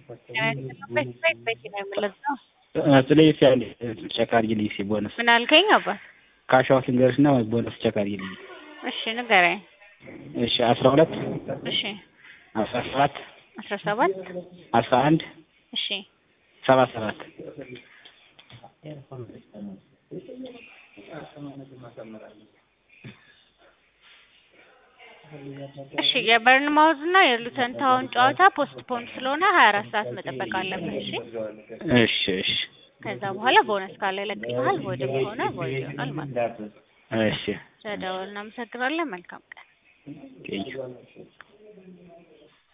ቤት ቤት ቤት ነው የምለዛው። ስለዚህ ያለ ቼክ አድርጊልኝ እስኪ ቦነስ ምን አልከኝ አባት? ካሻውት ልንገርሽ እና ቦነስ ቼክ አድርጊልኝ። እሺ ንገረኝ። እሺ አስራ ሁለት እሺ አስራ ሰባት አስራ ሰባት አስራ አንድ እሺ ሰባ ሰባት እሺ የበርንማውዝ እና የሉተን ታውን ጨዋታ ፖስት ፖን ስለሆነ ሀያ አራት ሰዓት መጠበቅ አለብን። እሺ እሺ እሺ ከዛ በኋላ ቦነስ ካለ ይለቅልሃል፣ ወይም ከሆነ ቮይድ ይሆናል ማለት ነው። እሺ ስለደወል እናመሰግናለን። መልካም ቀን። ቴንኪው